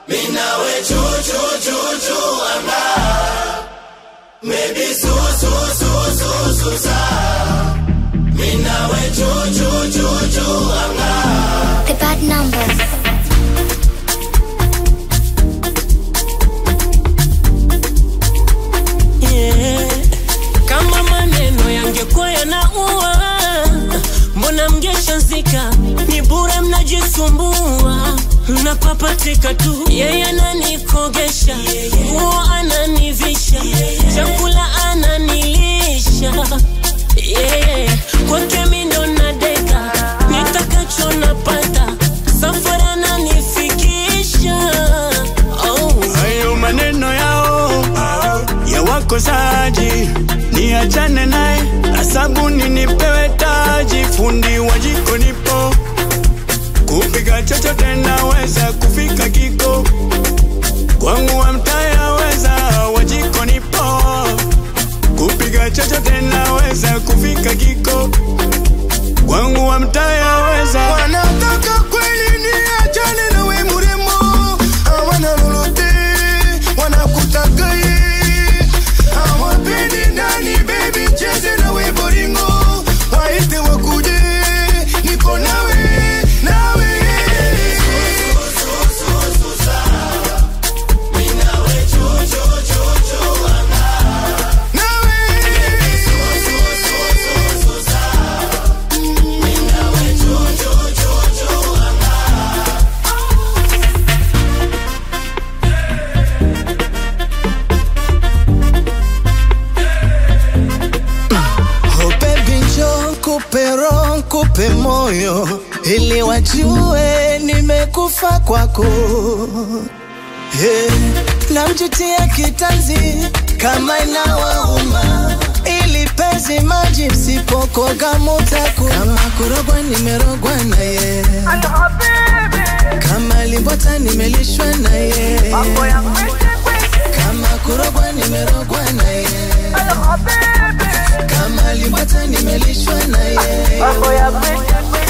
minawe chuchuchuchu anga maybe su su su su su sa minawe chuchuchuchu anga The bad number. Yeah. Kama maneno yangekuwa yanaua, mbona mngeshazika? Ni bure mnajisumbua, napapatika tu. Yeye ananikogesha, nguo ananivisha, chakula ananilisha. Yeah. Kwake mi ndo nadeka, nitakacho napata, safari ananifikisha. Oh. hayo maneno yao ya wakosaji niachane naye na sabuni nipewe taji fundi wa jiko nipo kupika chochote naweza kufika kiko kwangu wa mtaya weza wa jiko nipo kupika chochote naweza kufika kiko kwangu wa mtaya weza wanataka kweli niachane na we muremo hawana lolote wanakutaka ye hawapendi ndani bebi cheze na we boringo waite wakuje niko nawe nawe Oh baby njoo kupe roho kupe moyo ili wajue nimekufa kwako hey. Namjutia kitanzi kama inawauma ili pezi maji msipokoga mutaku kama kurogwa nimerogwa na ye kama limbwata nimelishwa na ye kama kurogwa nimerogwa na ye kama limbwata nimelishwa na ye